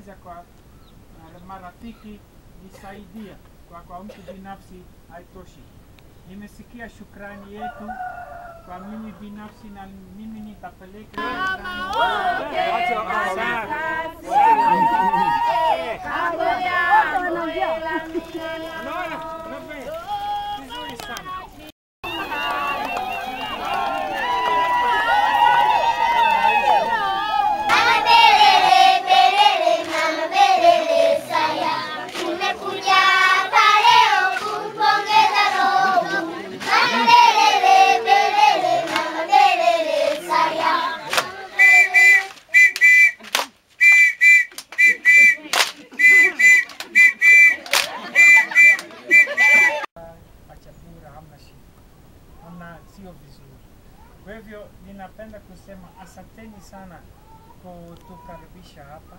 kuuliza kwa uh, marafiki nisaidia, kwa, kwa mtu binafsi haitoshi. Nimesikia shukrani yetu kwa mimi binafsi na mimi nitapeleka Unaona? Unaona? Vizuri sana. Tumekuja hapa leo kumpongeza Roho. Madelele, belele, madelele, saya. Machapura hamna shida, hamna, sio vizuri. Kwa hivyo ninapenda kusema asanteni sana kutukaribisha hapa.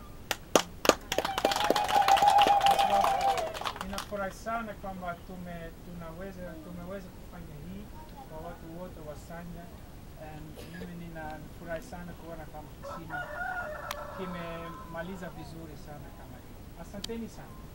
Kwa sababu Ninafurahi sana kwamba tume, tunaweza tumeweza kufanya hii kwa watu wote wa Sanya. And mimi ninafurahi sana kuona kama kisima kimemaliza vizuri sana kama hii. Asanteni sana.